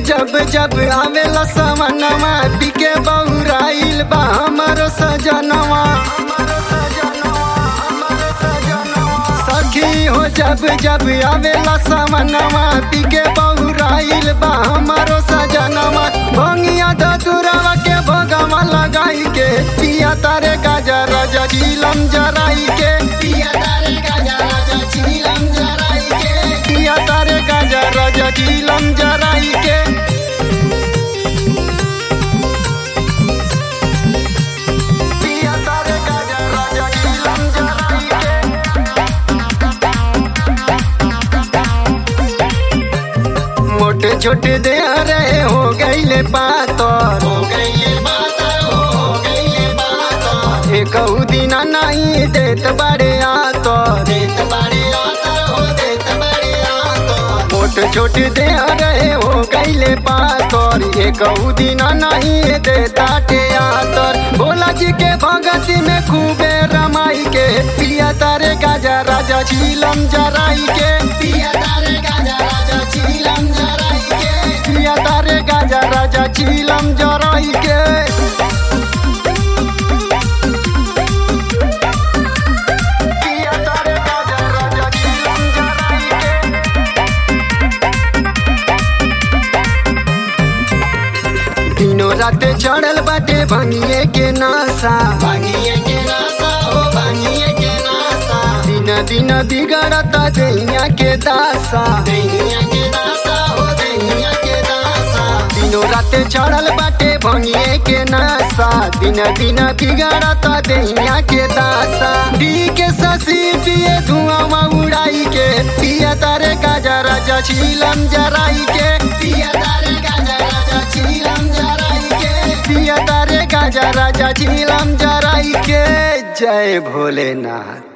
जब जब आवेला समनवा पिके बहुराइल बा हमरो सजनवा सखी हो जब जब आवेला समनवा पिके बहुराइल बा हमरो सजनवा भंगिया धतुरवा के भोगवा लगाई के पिया तारे गाजा राजा झीलम जराई के पिया तारे गाजा राजा झीलम जराई के पिया तारे गाजा राजा झीलम जराई के पिया तारे गाजा राजा झीलम जराई के मोटे छोटे दे रहे हो गईले पातर हो गईले पातर हो गईले पातर एक दिना नहीं देत बड़े आतो देत बड़े आतर हो देत बड़े आतो मोटे छोटे दे रहे हो गईले पातर एक दिना नहीं देता टे आतर भोला जी के भगती में खूबे रमाई के पिया तारे गाजा राजा झीलम जराई के पिया तारे गाजा राजा झीलम जराई के पिया तारे गाजा राजा झीलम जराई के पिया तारे गाजा राजा झीलम जराई के दिनों रात चढ़ल बाटे भंगिए के नासा भंगिए के नासा हो भंगिए के नासा दिन दिन बिगड़ता दैया के दासा दैया के दासा हो दैया के दासा दिनों रात चढ़ल बाटे भंगिए के नासा दिन दिन बिगड़ता दैया के दासा डी के ससी पिए धुआं उड़ाई के पिया तारे गाजा राजा झीलम जराई के पिया तारे गाजा राजा झीलम जराई के पिया तारे गाजा राजा झीलम जराई के जय भोलेनाथ